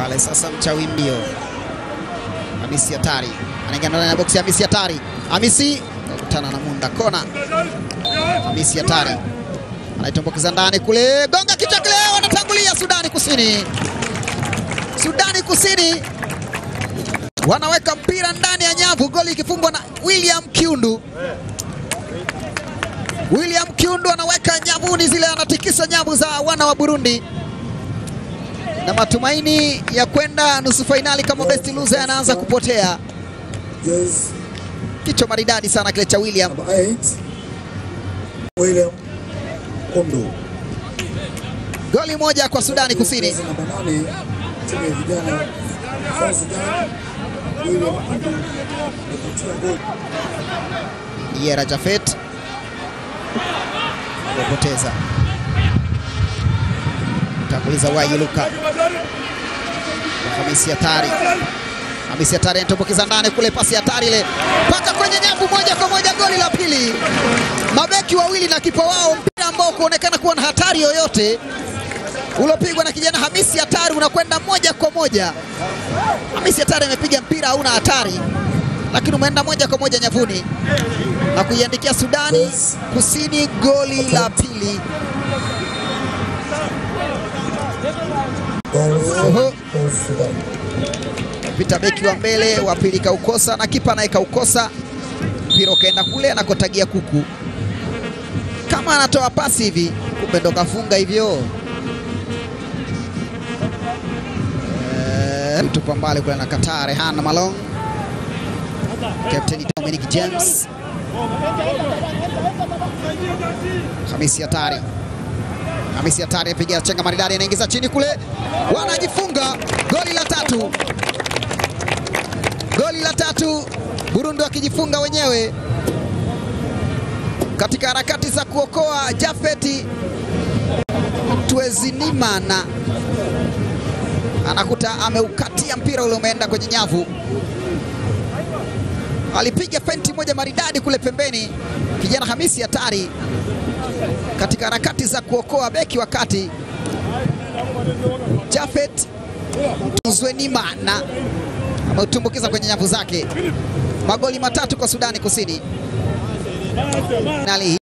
pale sasa, mchawi mbio Hamisi hatari anaingia ndani ya boksi. Hamisi hatari, Hamisi kakutana na Munda kona. Hamisi hatari anaitumbukiza ndani kule, gonga kichwa kile, wanatangulia Sudani Kusini. Sudani Kusini wanaweka mpira ndani ya nyavu, goli ikifungwa na William Kiundu. William Kiundu anaweka nyavuni zile, anatikisa nyavu za wana wa Burundi na matumaini ya kwenda nusu fainali kama best loser yanaanza kupotea. Yes, Kichwa maridadi sana kile cha William. number eight, William Kondo. Goli moja kwa Sudani Kusini. Jezi namba nane, timu ya vijana South Sudan, William Kondo amepatia goli. Yera Jafet amepoteza tanguliza Wayi Luka Hamisi hatari Hamisi hatari anatumbukiza ndani kule, pasi hatari ile mpaka kwenye nyavu, moja kwa moja, goli la pili. Mabeki wawili na kipa wao, mpira ambao kuonekana kuwa na hatari yoyote uliopigwa na kijana Hamisi hatari unakwenda moja kwa moja. Hamisi hatari amepiga mpira hauna hatari, lakini umeenda moja kwa moja nyavuni na kuiandikia Sudani Kusini goli la pili. Goal Oho. for Sudan. Pita beki wa mbele wa pili kaukosa na kipa naye kaukosa, mpira ukaenda kule anakotagia kuku, kama anatoa pasi hivi, kumbe ndo kafunga hivyo. Eh, tupa mbali kule na Qatar, Rehan Malong, Captain Dominic James, Hamisi hatari Hamisi hatari apiga chenga maridadi, anaingiza chini kule, wanajifunga goli la tatu, goli la tatu, Burundi wakijifunga wenyewe katika harakati za kuokoa. Jafeti Twezinimana anakuta ameukatia mpira ule, umeenda kwenye nyavu. Alipiga fenti moja maridadi kule pembeni, kijana Hamisi hatari katika harakati za kuokoa beki wa kati Jafet Tuzwenimana ameutumbukiza kwenye nyavu zake. Magoli matatu kwa Sudani Kusini. Nali